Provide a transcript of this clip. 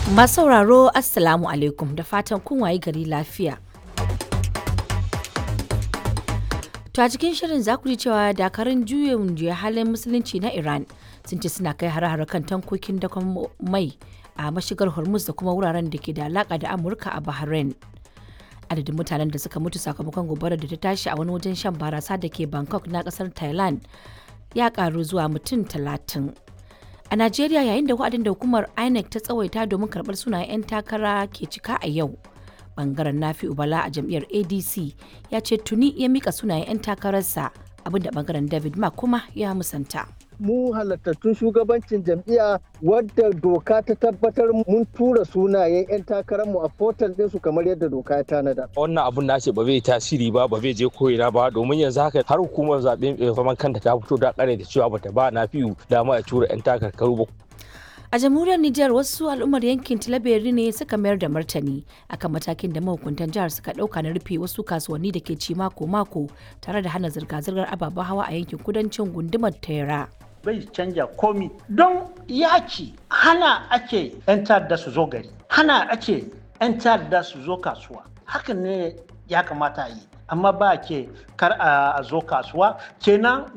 Masu sauraro Assalamu alaikum da fatan kun wayi gari lafiya. To a cikin shirin za ku ji cewa dakarun juyin juya halin musulunci na Iran sun ce suna kai hare-hare kan tankokin dakon mai a mashigar Hormuz da kuma wuraren da ke da alaka da Amurka a Bahrain. Adadin mutanen da suka mutu sakamakon gobarar da ta tashi a wani wajen shan barasa da ke Bangkok na kasar Thailand ya karu zuwa mutum talatin. A Najeriya yayin da wa'adin da hukumar INEC ta tsawaita domin karɓar sunayen 'yan takara ke cika a yau. Bangaren Nafi Ubala a jam'iyyar ADC ya ce tuni ya mika sunayen 'yan takararsa abinda bangaren David Mark kuma ya musanta. mu halattattun shugabancin jam'iyya wadda doka ta tabbatar mun tura sunayen 'yan takararmu a portal ɗinsu kamar yadda doka ya tanada. wannan abun na ce ba zai tasiri ba ba zai je koyina ba domin yanzu haka har hukumar zaɓen zaman kanta ta fito da kare da cewa bata ba na fiyu dama a tura 'yan takarkaru ba A jamhuriyar Nijar wasu al'ummar yankin Tilaberi ne suka mayar da martani akan matakin da mahukuntan jihar suka ɗauka na rufe wasu kasuwanni da ke ci mako-mako tare da hana zirga-zirgar ababen hawa a yankin kudancin gundumar Tera. bai canja komi don yaki hana ake 'yan ta'adda su zo gari hana ake 'yan ta'adda su zo kasuwa hakan ne ya kamata a yi amma ba ke kar a zo kasuwa kenan